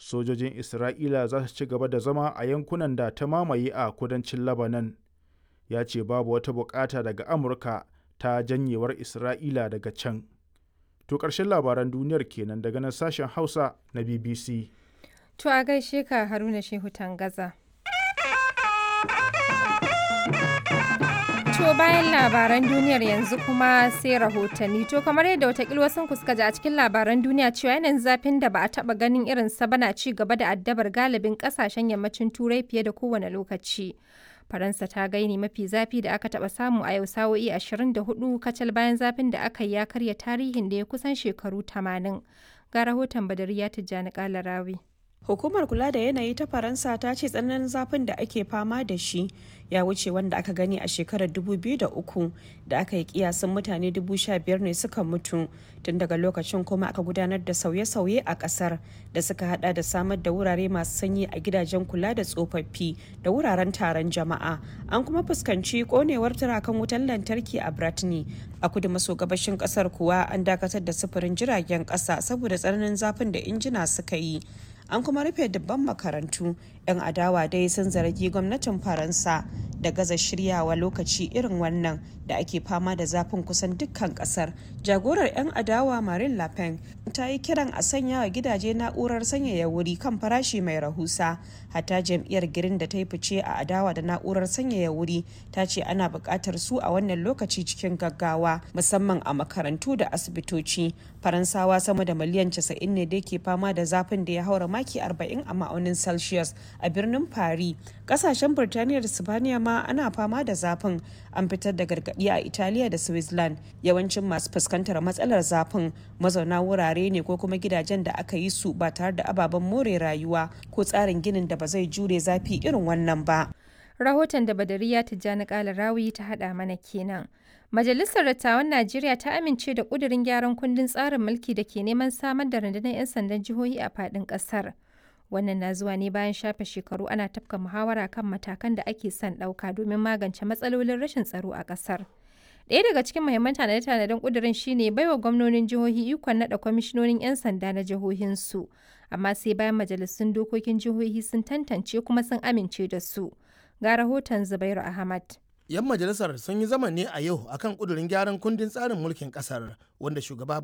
sojojin isra'ila za su ci gaba da zama a yankunan da ta mamaye a kudancin labanan ya ce babu wata bukata daga amurka ta janyewar isra'ila daga can to ƙarshen labaran duniyar kenan daga nan sashen hausa na bbc To a gaishe ka Haruna Shehu Tangaza. To bayan labaran duniyar yanzu kuma sai rahotanni. To kamar yadda watakil wasu suka ji a cikin labaran duniya cewa yanayin zafin da ba a taba ganin irin sa bana ci gaba da addabar galibin kasashen yammacin turai fiye da kowane lokaci. Faransa ta gaini mafi zafi da aka taba samu a yau sa'o'i 24 kacal bayan zafin da aka yi ya karya tarihin da ya kusan shekaru 80. Ga rahoton Badariya Tijjani Kalarawi. Hukumar kula da yanayi ta Faransa ta ce tsananin zafin da ake fama da shi ya wuce wanda aka gani a shekarar 2003 da aka yi kiyasin mutane 15,000 ne suka mutu tun daga lokacin kuma aka gudanar da sauye-sauye a kasar da suka hada da samar da wurare masu sanyi a gidajen kula da tsofaffi da wuraren taron jama'a an kuma fuskanci konewar turakan wutar lantarki a Bratni a kudu maso gabashin kasar kuwa an dakatar da sufurin jiragen kasa saboda tsananin zafin da injina suka yi an kuma rufe dubban makarantu 'yan adawa dai sun zargi gwamnatin faransa da gaza shiryawa lokaci irin wannan da ake fama da zafin kusan dukkan kasar jagorar 'yan adawa marin le pen ta yi kiran a sanya wa gidaje na'urar sanyaya wuri kan farashi mai rahusa hatta jam'iyyar girin da ta yi fice a adawa da na'urar sanyaya wuri ta ce ana buƙatar su a wannan lokaci cikin gaggawa musamman a makarantu da asibitoci faransawa sama da miliyan 90 ne da ke fama da zafin da ya haura maki 40 a ma'aunin celsius a birnin paris kasashen birtaniya da sibaniya ma ana fama da zafin an fitar da gargaɗi a italiya da switzerland yawancin masu fuskantar matsalar zafin mazauna wurare ne ko kuma gidajen da aka yi su ba tare da ababen more rayuwa ko tsarin ginin da ba zai jure zafi irin wannan ba Rahoton da Badariya Tijjani Kalarawi ta haɗa mana kenan. Majalisar Dattawan Najeriya ta amince da ƙudurin gyaran kundin tsarin mulki da ke neman samar da rundunar 'yan sandan jihohi a faɗin ƙasar. Wannan na zuwa ne bayan shafe shekaru ana tafka muhawara kan matakan da ake son ɗauka domin magance matsalolin rashin tsaro a ƙasar. Ɗaya daga cikin muhimman tanade-tanaden ƙudurin shine baiwa gwamnonin jihohi ikon naɗa kwamishinonin 'yan sanda na jihohinsu, amma sai bayan majalisun dokokin jihohi sun tantance kuma sun amince da su. Ga rahoton Zubairu Ahmad. 'yan majalisar sun yi zama ne a yau akan kudurin gyaran kundin tsarin mulkin kasar wanda shugaba